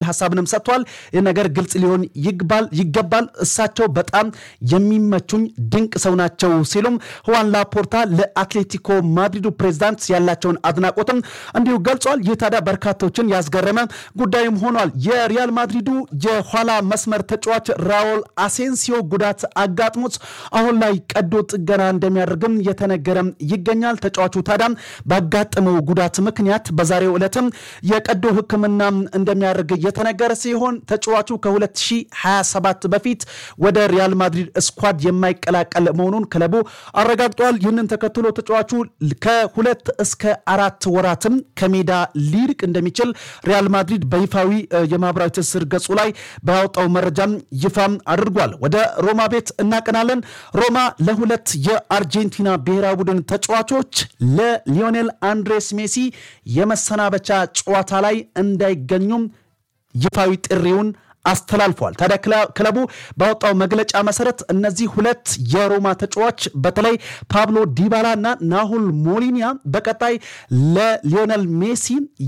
ሀሳብንም ሰጥቷል። ይህ ነገር ግልጽ ሊሆን ይገባል። እሳቸው በጣም የሚመቹኝ ድንቅ ሰው ናቸው ሲሉም ሁዋን ላፖርታ ለአትሌቲኮ ማድሪዱ ፕሬዚዳንት ያላቸውን አድናቆትም እንዲሁ ገልጿል። ይህ ታዲያ በርካቶችን ያስገረመ ጉዳይም ሆኗል። የሪያል ማድሪዱ የኋላ መስመር ተጫዋች ራውል አሴንሲዮ ጉዳት አጋጥሞት አሁን ላይ ቀዶ ጥገና እንደሚያደርግም የተነገረም ይገኛል። ተጫዋቹ ታዲያም ባጋጠመው ጉዳት ምክንያት በዛሬው ዕለትም የቀዶ ሕክምና እንደሚያደርግ የተነገረ ሲሆን ተጫዋቹ ከ2027 በፊት ወደ ሪያል ማድሪድ ስኳድ የማይቀላቀል መሆኑን ክለቡ አረጋግጧል። ይህንን ተከትሎ ተጫዋቹ ከሁለት እስከ አራት ወራትም ከሜዳ ሊርቅ እንደሚችል ሪያል ማድሪድ በይፋዊ የማህበራዊ ትስስር ገጹ ላይ ባወጣው መረጃም ይፋም አድርጓል። ወደ ሮማ ቤት እናቀናለን። ሮማ ለሁለት የአርጀንቲና ብሔራዊ ቡድን ተጫዋቾች ለሊዮኔል አንድሬስ ሜሲ የመሰናበቻ ጨዋታ ላይ እንዳይገኙም ይፋዊ ጥሪውን አስተላልፏል። ታዲያ ክለቡ ባወጣው መግለጫ መሰረት እነዚህ ሁለት የሮማ ተጫዋች በተለይ ፓብሎ ዲባላ እና ናሁል ሞሊኒያ በቀጣይ ለሊዮነል ሜሲ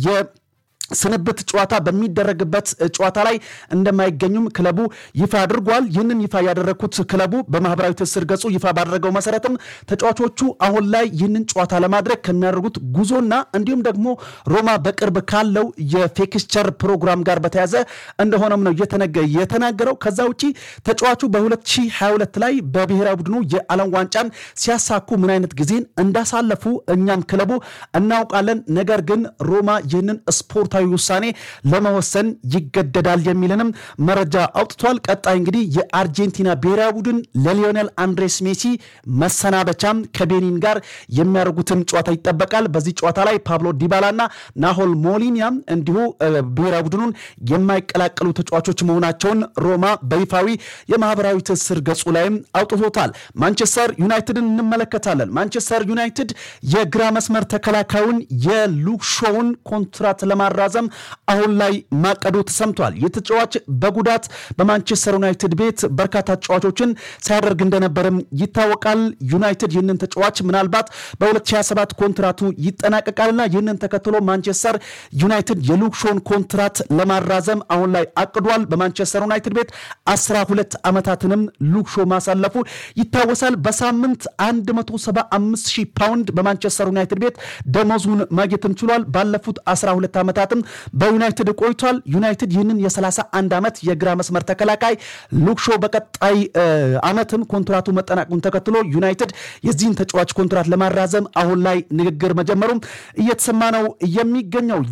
ስንብት ጨዋታ በሚደረግበት ጨዋታ ላይ እንደማይገኙም ክለቡ ይፋ አድርጓል። ይህንን ይፋ ያደረግኩት ክለቡ በማህበራዊ ትስስር ገጹ ይፋ ባደረገው መሰረትም ተጫዋቾቹ አሁን ላይ ይህንን ጨዋታ ለማድረግ ከሚያደርጉት ጉዞና እንዲሁም ደግሞ ሮማ በቅርብ ካለው የፌክስቸር ፕሮግራም ጋር በተያዘ እንደሆነም ነው የተናገረው። ከዛ ውጪ ተጫዋቹ በ2022 ላይ በብሔራዊ ቡድኑ የዓለም ዋንጫን ሲያሳኩ ምን አይነት ጊዜን እንዳሳለፉ እኛም ክለቡ እናውቃለን። ነገር ግን ሮማ ይህንን ስፖርታዊ ውሳኔ ለመወሰን ይገደዳል የሚልንም መረጃ አውጥቷል። ቀጣይ እንግዲህ የአርጀንቲና ብሔራዊ ቡድን ለሊዮኔል አንድሬስ ሜሲ መሰናበቻም ከቤኒን ጋር የሚያደርጉትን ጨዋታ ይጠበቃል። በዚህ ጨዋታ ላይ ፓብሎ ዲባላና ናሆል ሞሊኒያም እንዲሁ ብሔራዊ ቡድኑን የማይቀላቀሉ ተጫዋቾች መሆናቸውን ሮማ በይፋዊ የማህበራዊ ትስስር ገጹ ላይም አውጥቶታል። ማንቸስተር ዩናይትድን እንመለከታለን። ማንቸስተር ዩናይትድ የግራ መስመር ተከላካዩን የሉክሾውን ኮንትራት ለማራዘም አሁን ላይ ማቀዱ ተሰምቷል። ይህ ተጫዋች በጉዳት በማንቸስተር ዩናይትድ ቤት በርካታ ተጫዋቾችን ሲያደርግ እንደነበርም ይታወቃል። ዩናይትድ ይህንን ተጫዋች ምናልባት በ2027 ኮንትራቱ ይጠናቀቃልና ይህንን ተከትሎ ማንቸስተር ዩናይትድ የሉክሾን ኮንትራት ለማራዘም አሁን ላይ አቅዷል። በማንቸስተር ዩናይትድ ቤት 12 ዓመታትንም ሉክሾ ማሳለፉ ይታወሳል። በሳምንት 175 ሺህ ፓውንድ በማንቸስተር ዩናይትድ ቤት ደመዙን ማግኘትም ችሏል። ባለፉት 12 ዓመታትም በዩናይትድ ቆይቷል። ዩናይትድ ይህንን የ31 ዓመት የግራ መስመር ተከላካይ ሉክሾ በቀጣይ ዓመትም ኮንትራቱ መጠናቀቁን ተከትሎ ዩናይትድ የዚህን ተጫዋች ኮንትራት ለማራዘም አሁን ላይ ንግግር መጀመሩም እየተሰማ ነው የሚገኘው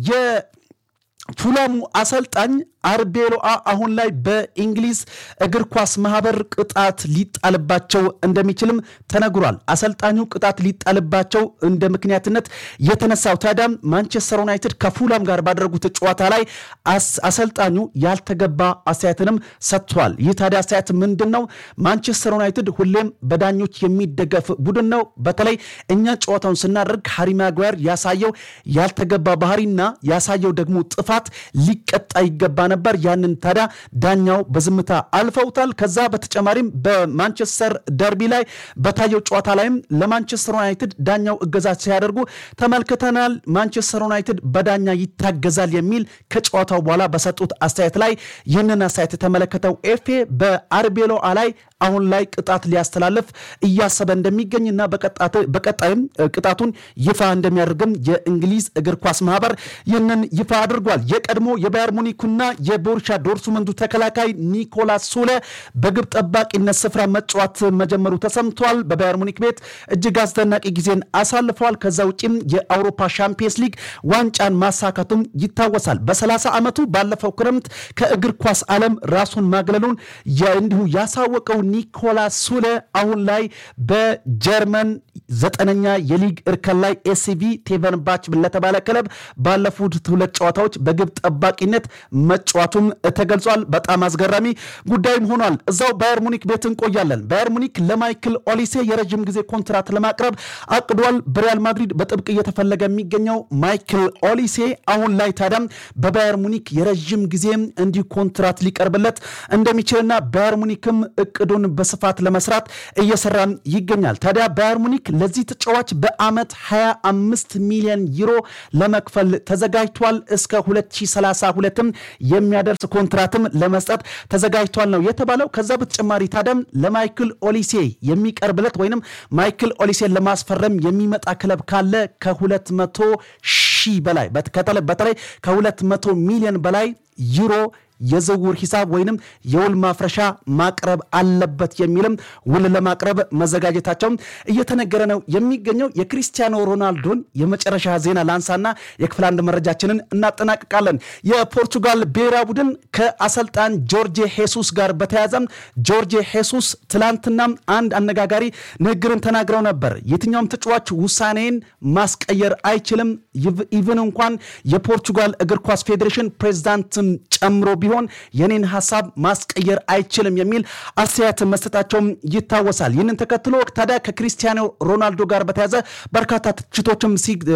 የፉላሙ አሰልጣኝ አርቤሎአ አሁን ላይ በእንግሊዝ እግር ኳስ ማህበር ቅጣት ሊጣልባቸው እንደሚችልም ተነግሯል። አሰልጣኙ ቅጣት ሊጣልባቸው እንደ ምክንያትነት የተነሳው ታዲያም ማንቸስተር ዩናይትድ ከፉላም ጋር ባደረጉት ጨዋታ ላይ አሰልጣኙ ያልተገባ አስተያየትንም ሰጥቷል። ይህ ታዲያ አስተያየት ምንድን ነው? ማንቸስተር ዩናይትድ ሁሌም በዳኞች የሚደገፍ ቡድን ነው። በተለይ እኛ ጨዋታውን ስናደርግ ሃሪ ማጓየር ያሳየው ያልተገባ ባህሪና ያሳየው ደግሞ ጥፋት ሊቀጣ ይገባ ነበር። ያንን ታዲያ ዳኛው በዝምታ አልፈውታል። ከዛ በተጨማሪም በማንቸስተር ደርቢ ላይ በታየው ጨዋታ ላይም ለማንቸስተር ዩናይትድ ዳኛው እገዛ ሲያደርጉ ተመልክተናል። ማንቸስተር ዩናይትድ በዳኛ ይታገዛል የሚል ከጨዋታው በኋላ በሰጡት አስተያየት ላይ ይህንን አስተያየት የተመለከተው ኤፌ በአርቤሎአ ላይ አሁን ላይ ቅጣት ሊያስተላልፍ እያሰበ እንደሚገኝና በቀጣይም ቅጣቱን ይፋ እንደሚያደርግም የእንግሊዝ እግር ኳስ ማህበር ይህንን ይፋ አድርጓል። የቀድሞ የባየር ሙኒኩና የቦሩሻ ዶርትሙንዱ ተከላካይ ኒኮላስ ሱለ በግብ ጠባቂነት ስፍራ መጫወት መጀመሩ ተሰምቷል። በባየር ሙኒክ ቤት እጅግ አስደናቂ ጊዜን አሳልፈዋል። ከዛ ውጭም የአውሮፓ ሻምፒየንስ ሊግ ዋንጫን ማሳካቱም ይታወሳል። በ30 ዓመቱ ባለፈው ክረምት ከእግር ኳስ ዓለም ራሱን ማግለሉን እንዲሁ ያሳወቀው ኒኮላስ ሱለ አሁን ላይ በጀርመን ዘጠነኛ የሊግ እርከን ላይ ኤሲቪ ቴቨንባች ለተባለ ክለብ ባለፉት ሁለት ጨዋታዎች በግብ ጠባቂነት መጫወቱም ተገልጿል። በጣም አስገራሚ ጉዳይም ሆኗል። እዛው ባየር ሙኒክ ቤት እንቆያለን። ባየር ሙኒክ ለማይክል ኦሊሴ የረዥም ጊዜ ኮንትራት ለማቅረብ አቅዷል። በሪያል ማድሪድ በጥብቅ እየተፈለገ የሚገኘው ማይክል ኦሊሴ አሁን ላይ ታዲያም በባየር ሙኒክ የረዥም ጊዜ እንዲህ ኮንትራት ሊቀርብለት እንደሚችልና ባየር ሙኒክም እቅዱን ውሉን በስፋት ለመስራት እየሰራም ይገኛል። ታዲያ ባየር ሙኒክ ለዚህ ተጫዋች በአመት 25 ሚሊዮን ዩሮ ለመክፈል ተዘጋጅቷል። እስከ 2032ም የሚያደርስ ኮንትራትም ለመስጠት ተዘጋጅቷል ነው የተባለው። ከዛ በተጨማሪ ታዲያም ለማይክል ኦሊሴ የሚቀርብለት ወይንም ማይክል ኦሊሴን ለማስፈረም የሚመጣ ክለብ ካለ ከ200 ሺህ በላይ በተለይ ከ200 ሚሊዮን በላይ ዩሮ የዝውውር ሂሳብ ወይንም የውል ማፍረሻ ማቅረብ አለበት የሚልም ውል ለማቅረብ መዘጋጀታቸውም እየተነገረ ነው የሚገኘው። የክሪስቲያኖ ሮናልዶን የመጨረሻ ዜና ላንሳና የክፍል አንድ መረጃችንን እናጠናቅቃለን። የፖርቱጋል ብሔራዊ ቡድን ከአሰልጣን ጆርጄ ሄሱስ ጋር በተያያዘም ጆርጄ ሄሱስ ትላንትናም አንድ አነጋጋሪ ንግግርን ተናግረው ነበር። የትኛውም ተጫዋች ውሳኔን ማስቀየር አይችልም፣ ኢቭን እንኳን የፖርቱጋል እግር ኳስ ፌዴሬሽን ፕሬዚዳንትን ጨምሮ ቢሆን የኔን ሀሳብ ማስቀየር አይችልም የሚል አስተያየት መስጠታቸውም ይታወሳል። ይህንን ተከትሎ ታዲያ ከክሪስቲያኖ ሮናልዶ ጋር በተያዘ በርካታ ትችቶችም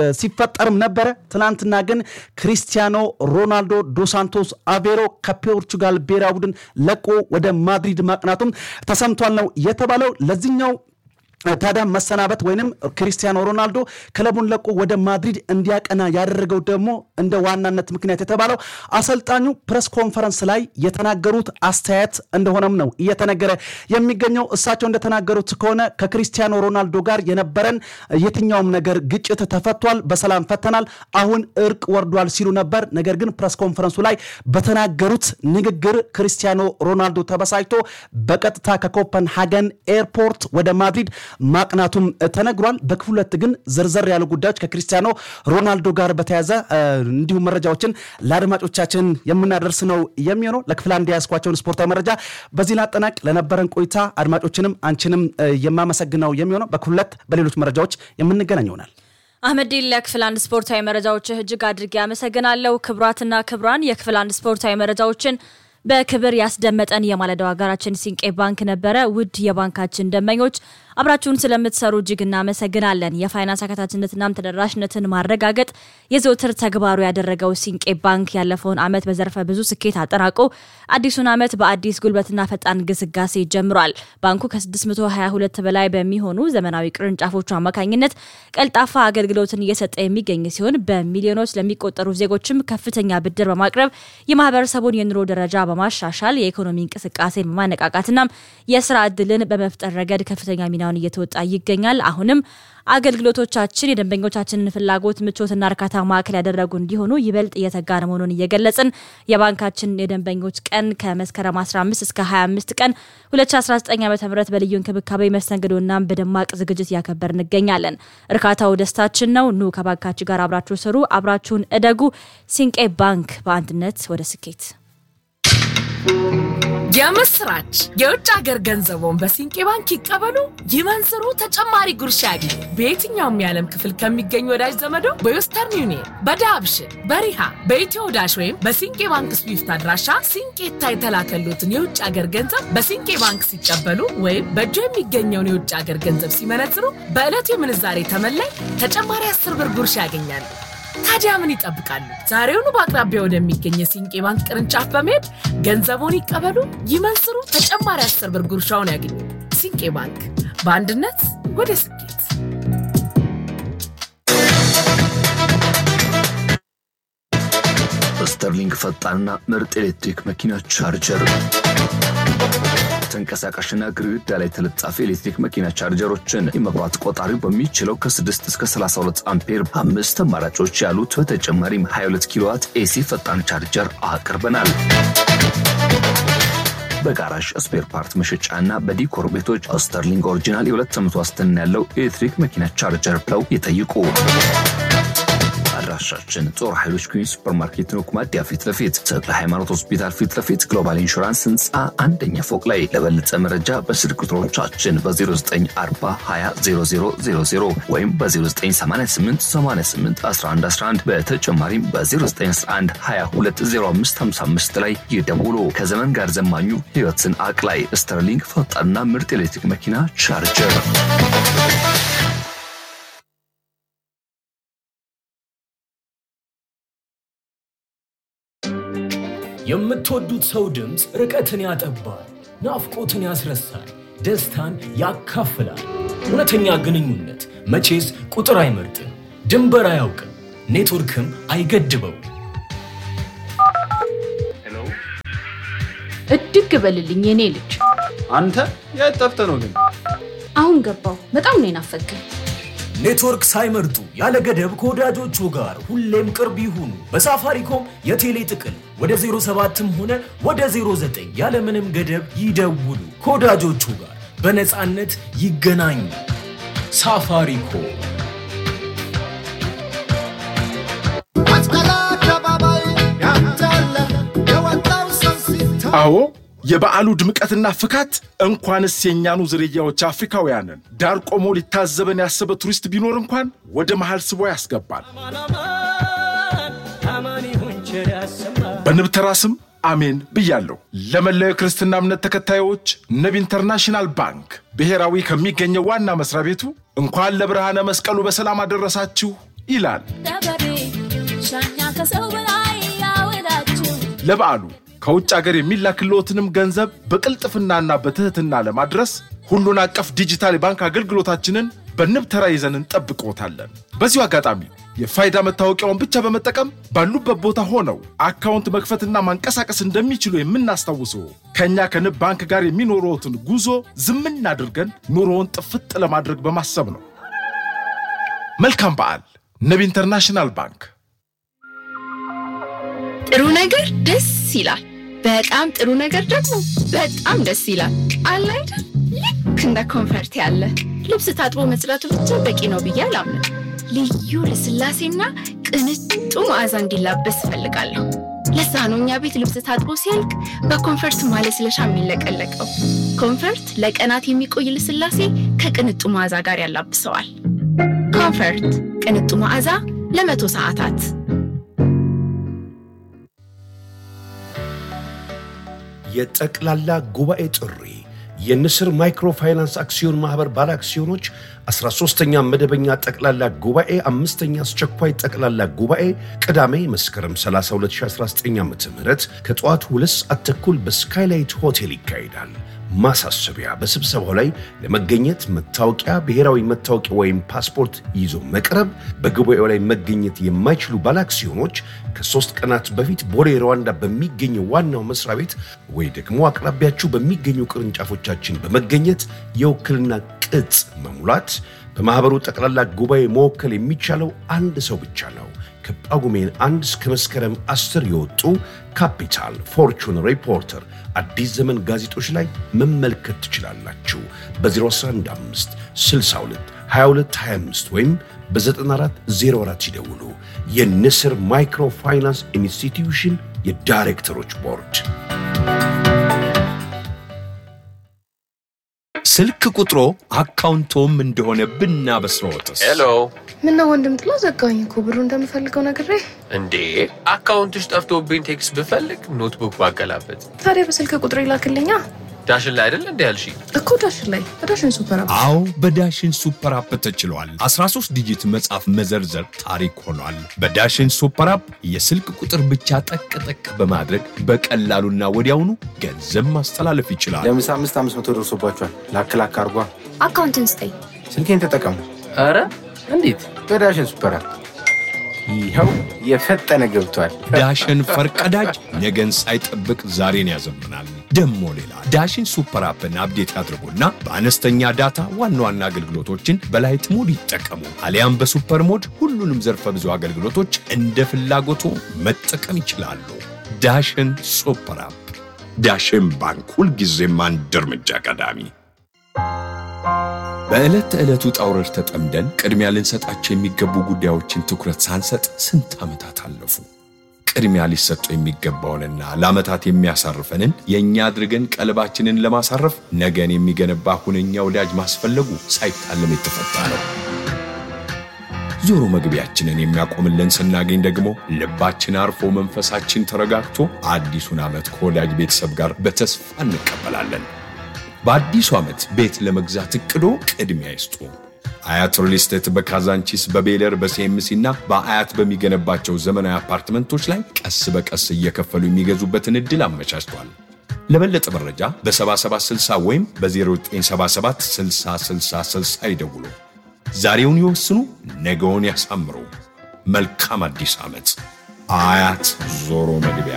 ሲፈጠርም ነበረ። ትናንትና ግን ክሪስቲያኖ ሮናልዶ ዶሳንቶስ አቬሮ ከፖርቹጋል ብሔራዊ ቡድን ለቆ ወደ ማድሪድ ማቅናቱም ተሰምቷል ነው የተባለው ለዚህኛው ታዲያ መሰናበት ወይንም ክሪስቲያኖ ሮናልዶ ክለቡን ለቆ ወደ ማድሪድ እንዲያቀና ያደረገው ደግሞ እንደ ዋናነት ምክንያት የተባለው አሰልጣኙ ፕሬስ ኮንፈረንስ ላይ የተናገሩት አስተያየት እንደሆነም ነው እየተነገረ የሚገኘው። እሳቸው እንደተናገሩት ከሆነ ከክሪስቲያኖ ሮናልዶ ጋር የነበረን የትኛውም ነገር ግጭት ተፈቷል፣ በሰላም ፈተናል፣ አሁን እርቅ ወርዷል ሲሉ ነበር። ነገር ግን ፕሬስ ኮንፈረንሱ ላይ በተናገሩት ንግግር ክሪስቲያኖ ሮናልዶ ተበሳጭቶ በቀጥታ ከኮፐንሃገን ኤርፖርት ወደ ማድሪድ ማቅናቱም ተነግሯል። በክፍል ሁለት ግን ዝርዝር ያሉ ጉዳዮች ከክሪስቲያኖ ሮናልዶ ጋር በተያዘ እንዲሁም መረጃዎችን ለአድማጮቻችን የምናደርስ ነው የሚሆነው። ለክፍል አንድ የያዝኳቸውን ስፖርታዊ መረጃ በዚህ ላጠናቅ። ለነበረን ቆይታ አድማጮችንም አንቺንም የማመሰግነው የሚሆነው በክፍል ሁለት በሌሎች መረጃዎች የምንገናኝ ይሆናል። አህመዲን ለክፍል አንድ ስፖርታዊ መረጃዎችህ እጅግ አድርጌ አመሰግናለሁ። ክቡራትና ክቡራን የክፍል አንድ ስፖርታዊ መረጃዎችን በክብር ያስደመጠን የማለዳው ሀገራችን ሲንቄ ባንክ ነበረ። ውድ የባንካችን ደንበኞች አብራችሁን ስለምትሰሩ እጅግ እናመሰግናለን። የፋይናንስ አካታችነትናም ተደራሽነትን ማረጋገጥ የዘውትር ተግባሩ ያደረገው ሲንቄ ባንክ ያለፈውን ዓመት በዘርፈ ብዙ ስኬት አጠናቆ አዲሱን ዓመት በአዲስ ጉልበትና ፈጣን ግስጋሴ ጀምሯል። ባንኩ ከ622 በላይ በሚሆኑ ዘመናዊ ቅርንጫፎቹ አማካኝነት ቀልጣፋ አገልግሎትን እየሰጠ የሚገኝ ሲሆን በሚሊዮኖች ለሚቆጠሩ ዜጎችም ከፍተኛ ብድር በማቅረብ የማህበረሰቡን የኑሮ ደረጃ በማሻሻል የኢኮኖሚ እንቅስቃሴን በማነቃቃትናም የስራ እድልን በመፍጠር ረገድ ከፍተኛ ሚናውን እየተወጣ ይገኛል። አሁንም አገልግሎቶቻችን የደንበኞቻችንን ፍላጎት ምቾትና እርካታ ማዕከል ያደረጉ እንዲሆኑ ይበልጥ እየተጋን መሆኑን እየገለጽን የባንካችን የደንበኞች ቀን ከመስከረም 15 እስከ 25 ቀን 2019 ዓ ም በልዩ እንክብካቤ መስተንግዶና በደማቅ ዝግጅት እያከበር እንገኛለን። እርካታው ደስታችን ነው። ኑ ከባንካችን ጋር አብራችሁ ስሩ፣ አብራችሁን እደጉ። ሲንቄ ባንክ በአንድነት ወደ ስኬት የምስራች! የውጭ ሀገር ገንዘቦን በሲንቄ ባንክ ይቀበሉ፣ ይመንዝሩ፣ ተጨማሪ ጉርሻ ያግኙ። በየትኛውም የዓለም ክፍል ከሚገኙ ወዳጅ ዘመዶ በዌስተርን ዩኒየን፣ በዳብሽን፣ በሪሃ፣ በኢትዮ ዳሽ ወይም በሲንቄ ባንክ ስዊፍት አድራሻ ሲንቄታ የተላከሉትን የውጭ ሀገር ገንዘብ በሲንቄ ባንክ ሲቀበሉ ወይም በእጆ የሚገኘውን የውጭ ሀገር ገንዘብ ሲመነዝሩ በዕለቱ የምንዛሬ ተመላይ ተጨማሪ አስር ብር ጉርሻ ያገኛሉ። ታዲያ ምን ይጠብቃሉ? ዛሬውኑ በአቅራቢያ ወደሚገኝ የሲንቄ ባንክ ቅርንጫፍ በመሄድ ገንዘቡን ይቀበሉ፣ ይመንዝሩ፣ ተጨማሪ አስር ብር ጉርሻውን ያገኙ። ሲንቄ ባንክ በአንድነት ወደ ስኬት። ስተርሊንግ ፈጣንና ምርጥ ኤሌክትሪክ መኪና ቻርጀር ተንቀሳቃሽና ግድግዳ ላይ ተለጣፊ ኤሌክትሪክ መኪና ቻርጀሮችን የመብራት ቆጣሪው በሚችለው ከ6 እስከ 32 አምፔር አምስት አማራጮች ያሉት በተጨማሪም 22 ኪሎዋት ኤሲ ፈጣን ቻርጀር አቅርበናል። በጋራዥ ስፔር ፓርት መሸጫ እና በዲኮር ቤቶች ስተርሊንግ ኦሪጂናል የሁለት ዓመት ዋስትና ያለው ኤሌክትሪክ መኪና ቻርጀር ብለው ይጠይቁ። አድራሻችን ጦር ኃይሎች ኩኝ ሱፐርማርኬት ነው፣ ኩማዲያ ፊት ለፊት ተክለ ሃይማኖት ሆስፒታል ፊት ለፊት ግሎባል ኢንሹራንስ ህንፃ አንደኛ ፎቅ ላይ። ለበለጠ መረጃ በስልክ ቁጥሮቻችን በ0940200000 ወይም በ0988881111 በተጨማሪም በ0911220555 ላይ ይደውሉ። ከዘመን ጋር ዘማኙ ህይወትን አቅላይ ስተርሊንግ ፈጣንና ምርጥ ኤሌክትሪክ መኪና ቻርጀር የምትወዱት ሰው ድምፅ ርቀትን ያጠባል፣ ናፍቆትን ያስረሳል፣ ደስታን ያካፍላል። እውነተኛ ግንኙነት መቼስ ቁጥር አይመርጥም፣ ድንበር አያውቅም፣ ኔትወርክም አይገድበው። እድግ በልልኝ የኔ ልጅ። አንተ የት ጠፍተህ ነው ግን? አሁን ገባው። በጣም ነው የናፈቀኝ። ኔትወርክ ሳይመርጡ ያለ ገደብ ከወዳጆቹ ጋር ሁሌም ቅርብ ይሁኑ። በሳፋሪኮም የቴሌ ጥቅል ወደ 07ም ሆነ ወደ 09 ያለምንም ገደብ ይደውሉ። ከወዳጆቹ ጋር በነፃነት ይገናኙ። ሳፋሪኮም አዎ የበዓሉ ድምቀትና ፍካት እንኳንስ የእኛኑ ዝርያዎች አፍሪካውያንን ዳር ቆሞ ሊታዘበን ያሰበ ቱሪስት ቢኖር እንኳን ወደ መሃል ስቦ ያስገባል። በንብተራ ስም አሜን ብያለሁ። ለመላው የክርስትና እምነት ተከታዮች ንብ ኢንተርናሽናል ባንክ ብሔራዊ ከሚገኘው ዋና መስሪያ ቤቱ እንኳን ለብርሃነ መስቀሉ በሰላም አደረሳችሁ ይላል። ለበዓሉ ከውጭ አገር የሚላክልዎትንም ገንዘብ በቅልጥፍናና በትህትና ለማድረስ ሁሉን አቀፍ ዲጂታል የባንክ አገልግሎታችንን በንብ ተራ ይዘን እንጠብቅዎታለን። በዚሁ አጋጣሚ የፋይዳ መታወቂያውን ብቻ በመጠቀም ባሉበት ቦታ ሆነው አካውንት መክፈትና ማንቀሳቀስ እንደሚችሉ የምናስታውሰው ከእኛ ከንብ ባንክ ጋር የሚኖረዎትን ጉዞ ዝምን አድርገን ኑሮውን ጥፍጥ ለማድረግ በማሰብ ነው። መልካም በዓል። ንብ ኢንተርናሽናል ባንክ። ጥሩ ነገር ደስ ይላል። በጣም ጥሩ ነገር ደግሞ በጣም ደስ ይላል። አለ አይደል? ልክ እንደ ኮንፈርት ያለ ልብስ ታጥቦ መጽዳቱ ብቻ በቂ ነው ብዬ አላምንም። ልዩ ልስላሴና ቅንጡ መዓዛ እንዲላበስ እፈልጋለሁ። ለዛ ነው እኛ ቤት ልብስ ታጥቦ ሲያልቅ በኮንፈርት ማለስለሻ የሚለቀለቀው። ኮንፈርት ለቀናት የሚቆይ ልስላሴ ከቅንጡ መዓዛ ጋር ያላብሰዋል። ኮንፈርት ቅንጡ መዓዛ ለመቶ ሰዓታት የጠቅላላ ጉባኤ ጥሪ የንስር ማይክሮፋይናንስ አክሲዮን ማህበር ባለ አክሲዮኖች 13ኛ መደበኛ ጠቅላላ ጉባኤ አምስተኛ አስቸኳይ ጠቅላላ ጉባኤ ቅዳሜ መስከረም 30 2019 ዓ ም ከጠዋቱ ሁለት ሰዓት ተኩል በስካይላይት ሆቴል ይካሄዳል። ማሳሰቢያ፣ በስብሰባው ላይ ለመገኘት መታወቂያ፣ ብሔራዊ መታወቂያ ወይም ፓስፖርት ይዞ መቅረብ። በጉባኤው ላይ መገኘት የማይችሉ ባለአክሲዮኖች ከሶስት ቀናት በፊት ቦሌ ሩዋንዳ በሚገኘው ዋናው መስሪያ ቤት ወይ ደግሞ አቅራቢያችሁ በሚገኙ ቅርንጫፎቻችን በመገኘት የውክልና ቅጽ መሙላት። በማኅበሩ ጠቅላላ ጉባኤ መወከል የሚቻለው አንድ ሰው ብቻ ነው። ከጳጉሜን አንድ እስከ መስከረም አስር የወጡ ካፒታል፣ ፎርቹን፣ ሪፖርተር፣ አዲስ ዘመን ጋዜጦች ላይ መመልከት ትችላላችሁ። በ0115 62 22 25 ወይም በ9404 ይደውሉ። የንስር ማይክሮ ፋይናንስ ኢንስቲትዩሽን የዳይሬክተሮች ቦርድ ስልክ ቁጥሮ አካውንቶም እንደሆነ ብናበስረዎትስ? ሄሎ ምነው ወንድም ጥሎ ዘጋኝ እኮ ብሩ እንደምፈልገው ነግሬ። እንዴ አካውንትሽ ጠፍቶብኝ ቴክስት ብፈልግ ኖትቡክ ባገላበት ታዲያ በስልክ ቁጥር ይላክልኛ ዳሽን ላይ አይደል እንዴ ያልሽ? እኮ ዳሽን ላይ በዳሽን ሱፐር አፕ። አዎ በዳሽን ሱፐር አፕ ተችሏል። 13 ዲጂት መጻፍ መዘርዘር ታሪክ ሆኗል። በዳሽን ሱፐር አፕ የስልክ ቁጥር ብቻ ጠቅ ጠቅ በማድረግ በቀላሉና ወዲያውኑ ገንዘብ ማስተላለፍ ይችላል። ለምሳ አምስት አምስት መቶ ደርሶባቸዋል። ላክ ላክ አርጓ። አካውንትን ስጠኝ። ስልኬን ተጠቀሙ ኧረ እንዴት በዳሽን ሱፐር አፕ። ይኸው የፈጠነ ገብቷል። ዳሽን ፈርቀዳጅ ነገን ሳይጠብቅ ዛሬን ያዘምናል። ደሞ ሌላ ዳሽን ሱፐር አፕን አፕዴት ያድርጉና በአነስተኛ ዳታ ዋና ዋና አገልግሎቶችን በላይት ሞድ ይጠቀሙ። አሊያም በሱፐር ሞድ ሁሉንም ዘርፈ ብዙ አገልግሎቶች እንደ ፍላጎቱ መጠቀም ይችላሉ። ዳሽን ሱፐር አፕ። ዳሽን ባንክ ሁልጊዜም አንድ እርምጃ ቀዳሚ። በዕለት ተዕለት ውጣ ውረድ ተጠምደን ቅድሚያ ልንሰጣቸው የሚገቡ ጉዳዮችን ትኩረት ሳንሰጥ ስንት ዓመታት አለፉ። ቅድሚያ ሊሰጠው የሚገባውንና ለዓመታት የሚያሳርፈንን የእኛ አድርገን ቀልባችንን ለማሳረፍ ነገን የሚገነባ ሁነኛ ወዳጅ ማስፈለጉ ሳይታለም የተፈታ ነው። ዞሮ መግቢያችንን የሚያቆምልን ስናገኝ ደግሞ ልባችን አርፎ መንፈሳችን ተረጋግቶ አዲሱን ዓመት ከወዳጅ ቤተሰብ ጋር በተስፋ እንቀበላለን። በአዲሱ ዓመት ቤት ለመግዛት እቅዶ ቅድሚያ ይስጡ። አያት ሪል ስቴት በካዛንቺስ በቤለር በሲኤምሲ እና በአያት በሚገነባቸው ዘመናዊ አፓርትመንቶች ላይ ቀስ በቀስ እየከፈሉ የሚገዙበትን ዕድል አመቻችቷል። ለበለጠ መረጃ በ7760 ወይም በ0977 6060 ይደውሉ። ዛሬውን ይወስኑ፣ ነገውን ያሳምሩ። መልካም አዲስ ዓመት። አያት ዞሮ መግቢያ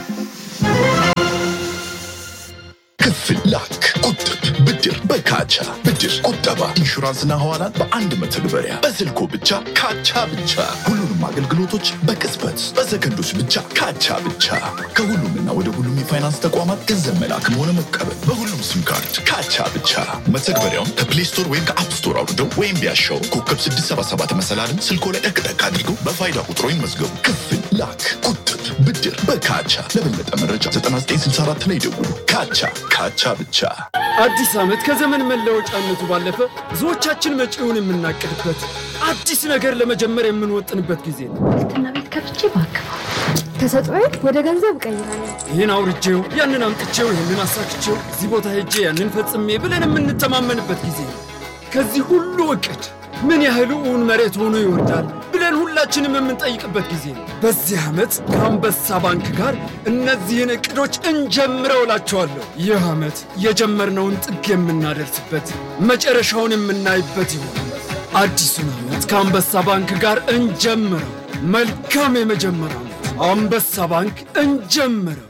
ክፍል ላክ፣ ቁጥብ፣ ብድር በካቻ ብድር፣ ቁጠባ፣ ኢንሹራንስና ሐዋላን በአንድ መተግበሪያ በስልኮ ብቻ ካቻ ብቻ። ሁሉንም አገልግሎቶች በቅጽበት በሰከንዶች ብቻ ካቻ ብቻ። ከሁሉምና ወደ ሁሉም የፋይናንስ ተቋማት ገንዘብ መላክም ሆነ መቀበል በሁሉም ሲም ካርድ ካቻ ብቻ። መተግበሪያውን ከፕሌይ ስቶር ወይም ከአፕ ስቶር አውርደው ወይም ቢያሻው ኮከብ 677 መሰላልን ስልኮ ላይ ጠቅጠቅ አድርገው በፋይዳ ቁጥሮ ይመዝገቡ። ክፍል ላክ፣ ቁጥብ፣ ብድር በካቻ። ለበለጠ መረጃ 9964 ላይ ደውሉ። ካቻ ካቻ ብቻ። አዲስ ዓመት ከዘመን መለወጫነቱ ባለፈ ብዙዎቻችን መጪውን የምናቅድበት አዲስ ነገር ለመጀመር የምንወጥንበት ጊዜ ነው። ትና ቤት ከፍቼ ባክፋ ተሰጥኦዬ ወደ ገንዘብ እቀይራለሁ። ይህን አውርቼው፣ ያንን አምጥቼው፣ ይህንን አሳክቼው፣ እዚህ ቦታ ሄጄ ያንን ፈጽሜ ብለን የምንተማመንበት ጊዜ ነው። ከዚህ ሁሉ እቅድ ምን ያህል እውን መሬት ሆኖ ይወርዳል ብለን ሁላችንም የምንጠይቅበት ጊዜ ነው። በዚህ ዓመት ከአንበሳ ባንክ ጋር እነዚህን እቅዶች እንጀምረው እላቸዋለሁ። ይህ ዓመት የጀመርነውን ጥግ የምናደርስበት መጨረሻውን የምናይበት ይሆናል። አዲሱን ዓመት ከአንበሳ ባንክ ጋር እንጀምረው። መልካም የመጀመሪያ ዓመት። አንበሳ ባንክ እንጀምረው።